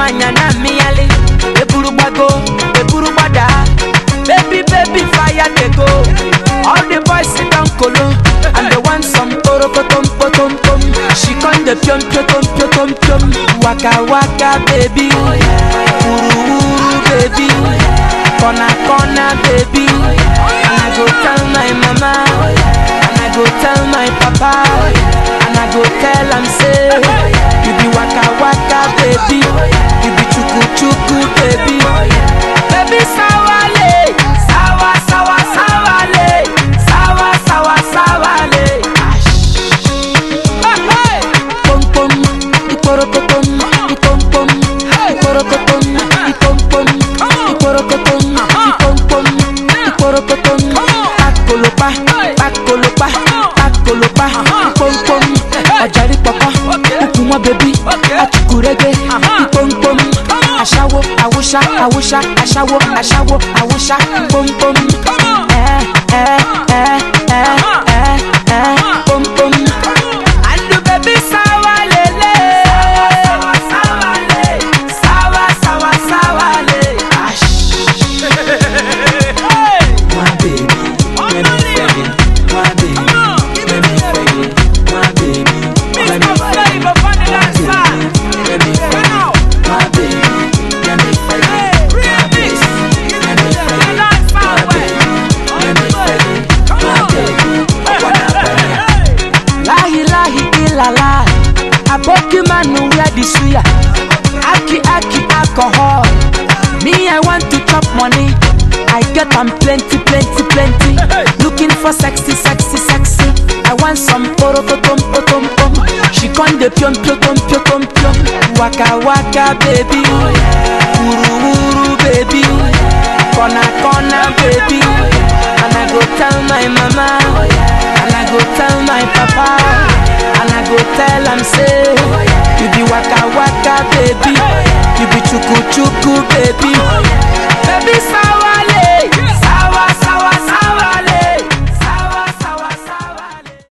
nwanyị na mmịyali eburu gbago eburu gbada baby baby fire dey go all the boys sit down kolo and they want some kporokotom potom pom she come dey piom piotom piotom piom waka waka baby wuru wuru baby corner corner baby and i go tell my mama and i go tell my papa and i go tell am say you be waka waka baby you be chuku chuku baby baby sawale sawa sawa sawale sawa sawa sawale. Pom pom, iporokotom, ipom pom, iporokotom, ipom pom, iporokotom, ipom pom, iporokotom. Pakolopa, pakolopa, pakolopa, ipom pom. Ọ̀jàrí pọ̀pọ̀, ukùn wọn bèbí, àtùkùrẹ́gbẹ́, ipom pom. Aṣáwo, àwòṣá, àwòṣá, aṣáwo, aṣáwo, àwòṣá, pom pom. Ẹ ẹ ẹ ẹ ẹ ẹ pom pom. Andu baby sawa lele Sawa sawa le Sawa sawa sawa le My baby, let me fag it. My baby, let me fag it. My baby, let me fag it. Let me fag it. My baby, let me fag it. My baby, let me fag it. My baby, let me fag it. My baby, I wanna fag it. Lahi lahi ilala Aboki manu wear the suya Aki aki alcohol Me I want to chop money I get am plenty plenty plenty Looking for sexy sexy sexy I want some porokotom potom pom She con de piom piotom piotom piom Waka waka baby Uru uru baby Kona kona baby And I go tell my mama And I go tell my papa And I go tell am say You be waka waka baby You be chuku chuku baby Baby sa